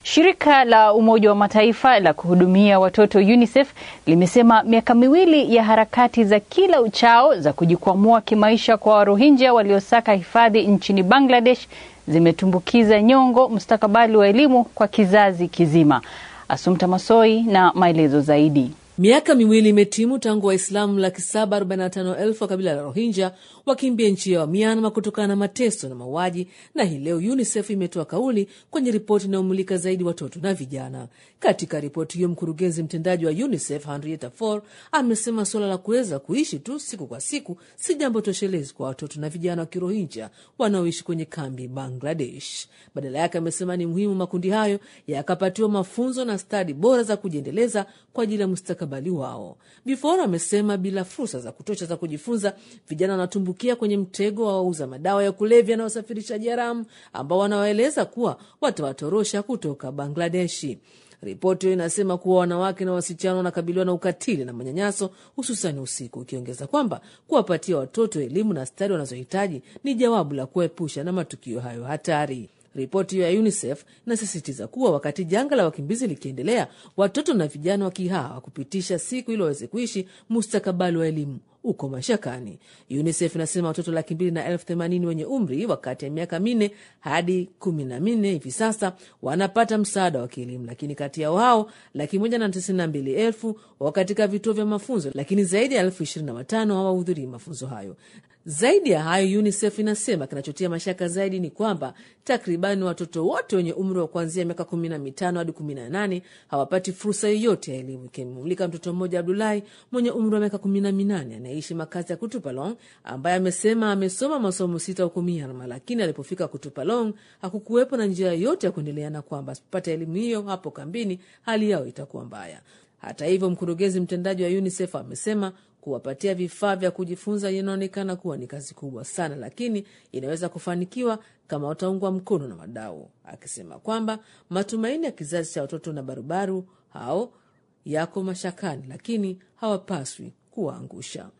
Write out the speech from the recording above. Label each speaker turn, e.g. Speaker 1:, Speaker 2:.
Speaker 1: Shirika la Umoja wa Mataifa la kuhudumia watoto UNICEF limesema miaka miwili ya harakati za kila uchao za kujikwamua kimaisha kwa Warohinja waliosaka hifadhi nchini Bangladesh zimetumbukiza nyongo mustakabali wa elimu kwa kizazi kizima. Asumta Masoi na maelezo zaidi.
Speaker 2: Miaka miwili imetimu tangu Waislamu laki saba arobaini na tano elfu wa kabila la Rohingya wakimbia nchi yao Myanmar kutokana na mateso na mauaji, na hii leo UNICEF imetoa kauli kwenye ripoti inayomulika zaidi watoto na vijana. Katika ripoti hiyo, mkurugenzi mtendaji wa UNICEF Henrietta Fore amesema suala la kuweza kuishi tu siku kwa siku si jambo toshelezi kwa watoto na vijana wa Kirohinja wanaoishi kwenye kambi Bangladesh. Badala yake, amesema ni muhimu makundi hayo yakapatiwa mafunzo na stadi bora za kujiendeleza kwa ajili ya mustakabali wao. Bifora amesema bila fursa za kutosha za kujifunza, vijana wanatumbukia kwenye mtego wa wauza madawa ya kulevya na wasafirishaji haramu ambao wanawaeleza kuwa watawatorosha kutoka Bangladeshi. Ripoti hiyo inasema kuwa wanawake na wasichana wanakabiliwa na ukatili na manyanyaso, hususani usiku, ikiongeza kwamba kuwapatia watoto elimu na stadi wanazohitaji ni jawabu la kuepusha na matukio hayo hatari. Ripoti hiyo ya UNICEF inasisitiza kuwa wakati janga la wakimbizi likiendelea, watoto na vijana wakihawa kupitisha siku ili waweze kuishi, mustakabali wa elimu uko mashakani. UNICEF inasema watoto laki mbili na elfu themanini wenye umri wa kati ya miaka minne hadi kumi na minne hivi sasa wanapata msaada wa kielimu, lakini kati yao hao laki moja na tisini na mbili elfu wako katika vituo vya mafunzo, lakini zaidi ya elfu ishirini na watano hawahudhurii mafunzo hayo. Zaidi ya hayo, UNICEF inasema kinachotia mashaka zaidi ni kwamba takribani watoto wote wenye umri wa kuanzia miaka kumi na mitano hadi kumi na nane hawapati fursa yoyote ya elimu, ikimulika mtoto mmoja Abdulahi mwenye umri wa miaka kumi na minane anayeishi makazi ya Kutupalong, ambaye amesema amesoma masomo sita huko Myanmar, lakini alipofika Kutupalong hakukuwepo na njia yoyote ya kuendelea, na kwamba asipopata elimu hiyo hapo kambini hali yao itakuwa mbaya. Hata hivyo, mkurugenzi mtendaji wa UNICEF amesema kuwapatia vifaa vya kujifunza inaonekana kuwa ni kazi kubwa sana, lakini inaweza kufanikiwa kama wataungwa mkono na wadau, akisema kwamba matumaini ya kizazi cha watoto na barubaru hao yako mashakani, lakini hawapaswi kuwaangusha.